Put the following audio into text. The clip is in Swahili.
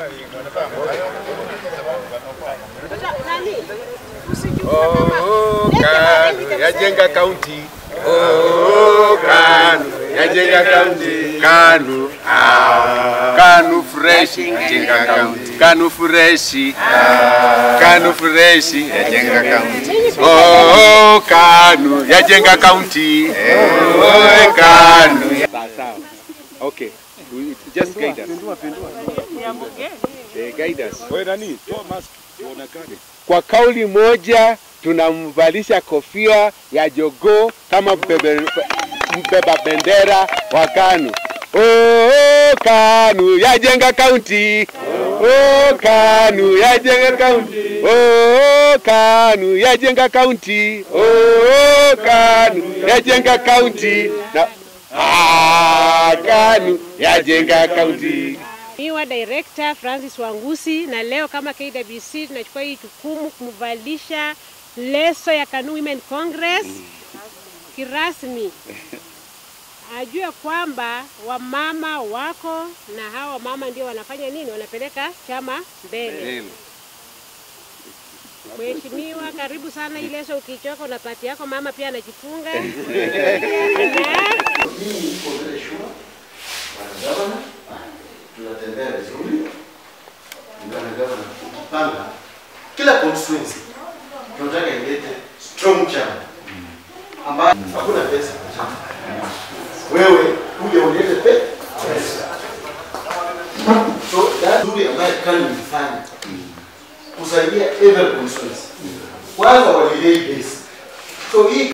Oh, KANU yajenga kaunti. Oh, KANU yajenga kaunti. KANU ah, KANU fresh yajenga kaunti. KANU fresh KANU fresh yajenga kaunti. Oh, KANU yajenga kaunti. Oh, KANU Sawa. Okay. We- Just guide us. Eh, guide us. Wewe nani? Toa mask uonekane. Kwa kauli moja tunamvalisha kofia ya jogoo kama mbebe, mbeba bendera wa KANU. Oh, KANU yajenga kaunti. Oh, KANU yajenga kaunti. Oh, KANU yajenga kaunti. Oh, KANU yajenga kaunti. Na ah, KANU yajenga kaunti. Miwa Director Francis Wangusi, na leo kama KWC tunachukua hii jukumu kumvalisha leso ya KANU Women Congress kirasmi, ajue kwamba wamama wako na hawa wamama ndio wanafanya nini, wanapeleka chama mbele. Mheshimiwa, karibu sana. Hii leso ukichoka unapati yako mama pia anajifunga na Hii iko vile shua bwana gavana, tunatembea vizuri. Bwana gavana, ukipanga kila constituency tunataka ilete strong chama ambayo hakuna pesa. Wewe kuja ulete pe- pesa. So that nzuri ambayo KANU ilifanya kusaidia every constituency. Kwanza walilei base. So hii